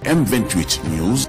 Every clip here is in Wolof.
M28 News.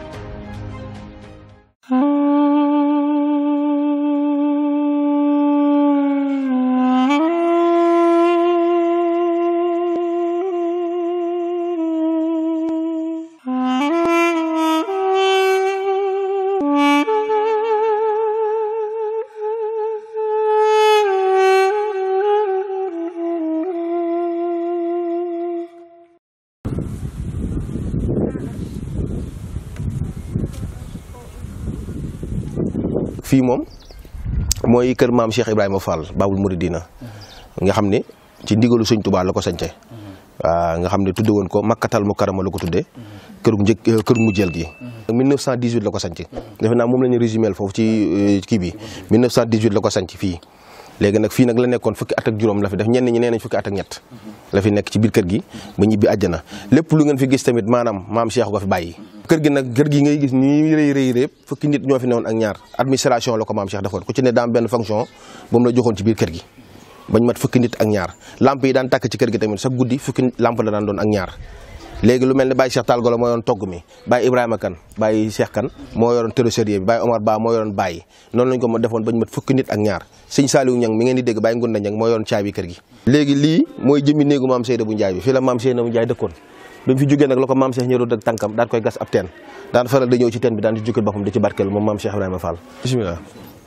fii moom mooy kër maam Cheikh Ibrahima Fall Babul Mouridina nga xam ne ci ndigalu sëñ Touba la ko sañce waaw nga xam ne tudde woon ko makkatal mu karama la ko tudde këru njëkk këru mujjeel gi 1918 la ko sañc defe naa moom la ñu résumé foofu ci kii bi 1918 la ko sañc fii léegi nag fii nag la nekkoon fukki at ak juróom la fi def ñenn ñi nee nañ fukki at ak ñett la fi nekk ci biir kër gi ba ñibbi àjjana lépp lu ngeen fi gis tamit maanaam maam Cheikh ko fi bàyyi kër gi nag kër gi ngay gis nii rëy rëy rëy fukki nit ñoo fi newoon ak ñaar administration la ko maam Cheikh defoon ku ci ne daam benn fonction ba mu la joxoon ci biir kër gi bañ mat fukki nit ak ñaar lamp yi daan tàkk ci kër gi tamit sa guddi fukki lamp la daan doon ak ñaar léegi lu mel ne Baye Cheikh Tall Golo moo yoroon togg mi Baye Ibrahima Kane Baye Cheikh Kane moo yoroon trésorier bi Baye Omar Ba moo yoroon Baye noonu lañ ko ma defoon bañ mat fukki nit ak ñaar sëñ Saliou Ñang mi ngeen di dégg Baye Ngunda Ñang moo yoroon caabi kër gi léegi lii mooy jëmmi néegu maam Seyda bu Njaay bi fii la maam Seyda bu Njaay dëkkoon bi mu fi jógee nag la ko maam Cheikh ñëroon ak tànkam daan koy gas ab teen daan faral da ñëw ci teen bi daan ci jukkal boppam di ci barkeel moom maam Cheikh Ibrahima Fall bismillah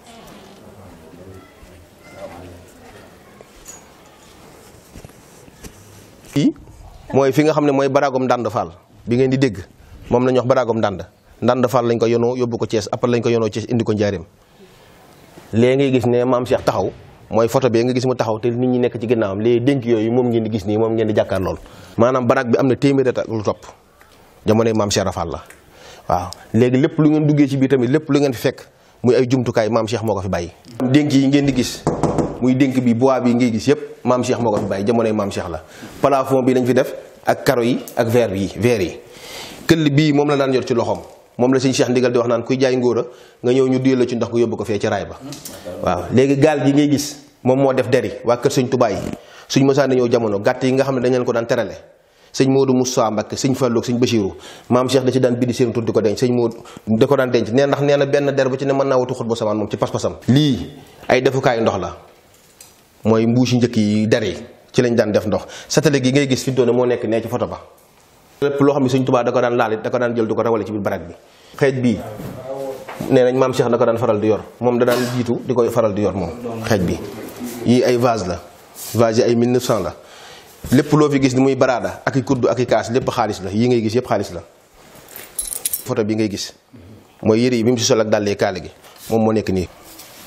fii mooy fi nga xam ne mooy baraagom ndànd Fall bi ngeen di dégg moom la ñuy wax baraagom ndànd ndànd Fall lañ ko yonoo yóbbu ko Thiès après lañ ko yonoo Thiès indi ko njaareem léegi ngay gis ne maam Cheikh taxaw mooy photo bi nga gis mu taxaw te nit ñi nekk ci ginnaawam léegi dénk yooyu moom ngeen di gis nii moom ngeen di jàkkaar lool maanaam baraag bi am na téeméeri at ak lu topp jamonoy maam Cheikh Rafal la waaw léegi lépp lu ngeen duggee ci biir tamit lépp lu ngeen fi fekk muy ay jumtukaay maam Cheikh moo ko fi bàyyi dénk yi ngeen di gis muy dénk bi bois bi ngay gis yëpp maam Cheikh moo ko fi bàyyi jamonoy maam Cheikh la plafond bi lañ fi def ak karo yi ak verre yi verre yi këll bii moom la daan yor ci loxoom moom la sëñ Cheikh ndigal di wax naan kuy jaay ngóora nga ñëw ñu duyal la ci ndox gu yóbbu ko fee ci raay ba waaw léegi gaal gi ngay gis moom moo def deri waa kër sëñ Tuubaa yi suñ mosaan ñëw jamono gàtt yi nga xam ne dañ leen ko daan terale sëñ Modou Moussa Mbacké sëñ Fallou sëñ Bachirou maam Cheikh da ci daan bindi seen tur di ko denc sëñ Modou da ko daan denc nee ndax nee na benn der bu ci ne mën naa wutu xut ba samaan moom ci pas-pasam lii ay defukaayu ndox la mooy mbuusi njëkk yi der yi ci lañ daan def ndox satale gi ngay gis fi doone moo nekk nee ci photo ba lépp loo xam ne sëñ Tuubaa da ko daan laal it da ko daan jël du ko rawale ci biir barak bi xeej bii nee nañ maam Cheikh da ko daan faral di yor moom da daan jiitu di koy faral di yor moom xeej bi yii ay vase la vase yi ay 1900 la lépp loo fi gis ni muy baraada ak i kuddu ak i kaas lépp xaalis la yii ngay gis yëpp xaalis la photo bi ngay gis mooy yëre yi bi mu si sol ak dàllee kaale gi moom moo nekk nii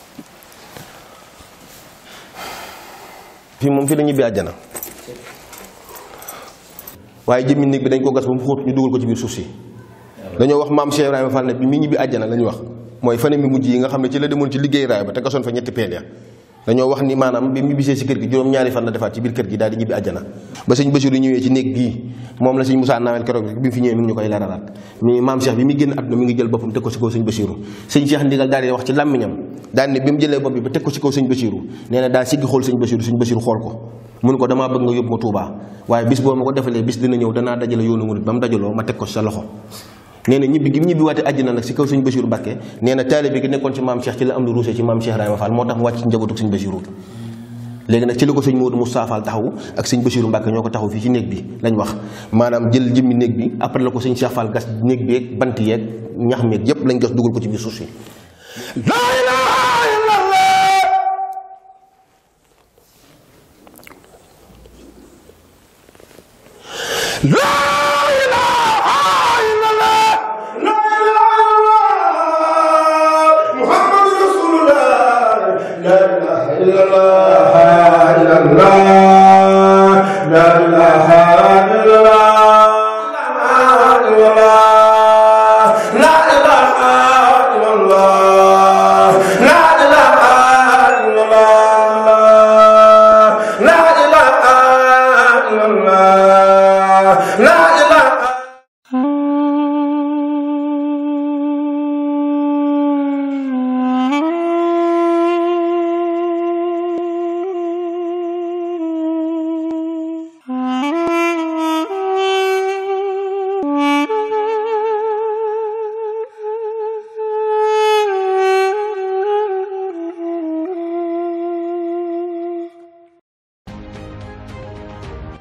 fii moom fi la ñibbi àjjana waaye jëmmi néeg bi dañ ko gas ba mu xóot ñu dugal ko ci biir suuf si dañoo wax maam Cheikh Ibrahima Fall ne bi mi ñibbi àjjana la ñu wax mooy fane mi mujj yi nga xam ne ci la demoon ci liggéey raay ba te gasoon fa ñetti peel ya dañoo wax ni maanaam bi mu bisee si kër gi juróom-ñaari fan la defaat ci biir kër gi daal di ñibbi àjjana ba sëñ Basiru ñëwee ci néeg bii moom la sëñ Moussa Nawel keroog bi mu fi ñëwee mi ngi ñu koy leeralaat mi maam Cheikh bi muy génn àdduna mi ngi jël boppam teg ko si kaw sëñ Basiru sëñ Cheikh ndigal daal di wax ci làmmiñam daal ne bi mu jëlee bopp bi ba teg ko si kaw sëñ Basiru nee na daal siggi xool sëñ Basiru sëñ Basiru xool ko mun ko damaa bëgg nga yóbbu ma Touba waaye bis boo ma ko defalee bis dina ñëw danaa dajale yoonu murit ba mu dajaloo ma teg ko sa loxo nee na ñibbi gi mu ñibbi waate àjjana nag si kaw sëñ Basiru Mbàkke nee na taalibe gi nekkoon ci maam Cheikh ci la am lu ruusee ci maam Cheikh Ibrahima Fall moo tax mu wàcc ci njabootu sëñ Basiru léegi nag ci la ko sëñ Modou Moussa Fall taxaw ak sëñ Basiru Mbàkke ñoo ko taxaw fii ci néeg bi lañ wax maanaam jël jëmmi néeg bi après la ko sëñ Cheikh Fall gas néeg bi yeeg bant yeeg ñax meeg yépp lañ gas dugal ko ci biir suuf si La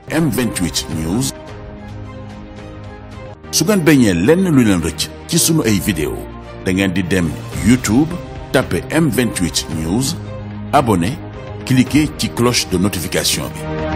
M28 News su ngeen bañee lenn lu leen rëcc ci sunu ay vidéo da ngeen di dem YouTube tapé M28 News abonné cliquer ci cloche de notification bi